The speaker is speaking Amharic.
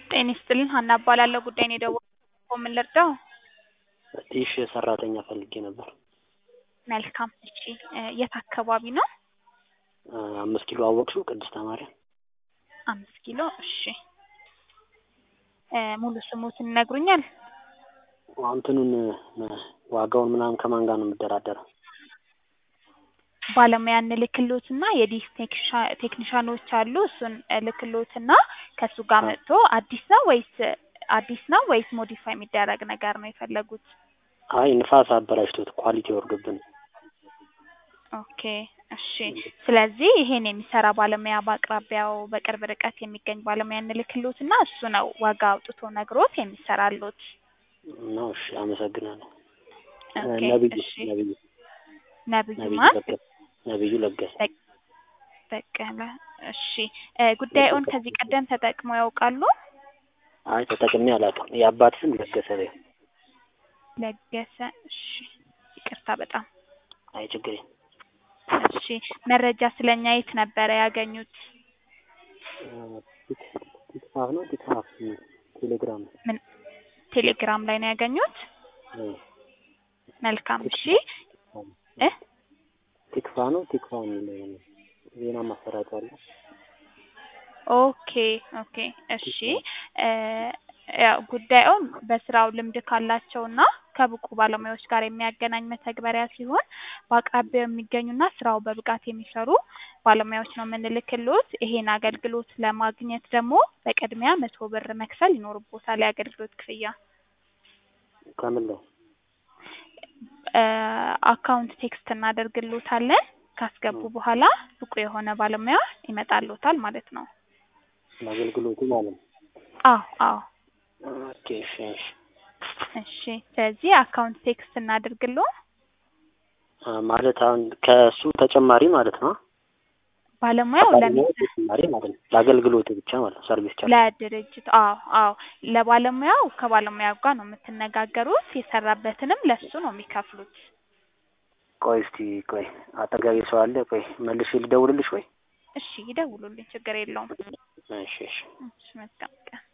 ጤና ይስጥልኝ ሀና እባላለሁ ጉዳይ ነው የደወልኩት ምን ልርዳው ቲሽ ሰራተኛ ፈልጌ ነበር መልካም እሺ የት አካባቢ ነው አምስት ኪሎ አወቅሽው ቅድስተ ማርያም አምስት ኪሎ እሺ ሙሉ ስሙትን ይነግሩኛል እንትኑን ዋጋውን ምናምን ከማን ጋር ነው የምደራደረው ባለሙያ እንልክሎትና የዲሽ ቴክኒሻኖች አሉ እሱን እልክሎትና ከእሱ ጋር መጥቶ አዲስ ነው ወይስ አዲስ ነው ወይስ ሞዲፋይ የሚደረግ ነገር ነው የፈለጉት አይ ንፋስ አበላሽቶት ኳሊቲ ወርዶብን ኦኬ እሺ ስለዚህ ይሄን የሚሰራ ባለሙያ በአቅራቢያው በቅርብ ርቀት የሚገኝ ባለሙያ እንልክሎትና እሱ ነው ዋጋ አውጥቶ ነግሮት የሚሰራሎት ነው እሺ አመሰግናለሁ ኦኬ ነብዩ እሺ ነብዩ ነብዩ ነብዩ ማን ለገሰ ነብዩ ለገሰ በቀለ እሺ ጉዳዩን ከዚህ ቀደም ተጠቅመው ያውቃሉ አይ ተጠቅሜ አላውቅም የአባት ስም ለገሰ በይው ለገሰ እሺ ይቅርታ በጣም አይ ችግር የለም እሺ መረጃ ስለኛ የት ነበረ ያገኙት ቲክፋፍ ነው ቲክፋፍ ቴሌግራም ምን ቴሌግራም ላይ ነው ያገኙት መልካም እሺ እ ቲክፋ ነው ቲክፋ የሚል ዜና ማሰራጫ አለ ኦኬ ኦኬ እሺ ያው ጉዳዩን በስራው ልምድ ካላቸውና ከብቁ ባለሙያዎች ጋር የሚያገናኝ መተግበሪያ ሲሆን በአቅራቢያው የሚገኙና ስራው በብቃት የሚሰሩ ባለሙያዎች ነው የምንልክሎት። ይሄን አገልግሎት ለማግኘት ደግሞ በቅድሚያ መቶ ብር መክፈል ይኖርቦታል የአገልግሎት ክፍያ። ከምን ላይ አካውንት ቴክስት እናደርግሎታለን። ካስገቡ በኋላ ብቁ የሆነ ባለሙያ ይመጣሎታል ማለት ነው። ለአገልግሎቱ ማለት ነው አዎ አዎ ኦኬ እሺ እሺ እሺ ስለዚህ አካውንት ቴክስት እናድርግሎ አ፣ ማለት አሁን ከእሱ ተጨማሪ ማለት ነው ባለሙያው ለሚ ባለሙያው ተጨማሪ ማለት ነው ለአገልግሎቱ ብቻ ማለት ነው ሰርቪስ ቻርጅ ለድርጅት አዎ አዎ ለባለሙያው ከባለሙያው ጋር ነው የምትነጋገሩት የሰራበትንም ለሱ ነው የሚከፍሉት ቆይ እስቲ ቆይ አጠገቤ ሰው አለ ቆይ መልሼ ልደውልልሽ ወይ እሺ ይደውሉልኝ ችግር የለውም እሺ እሺ እሺ መልካም ቀን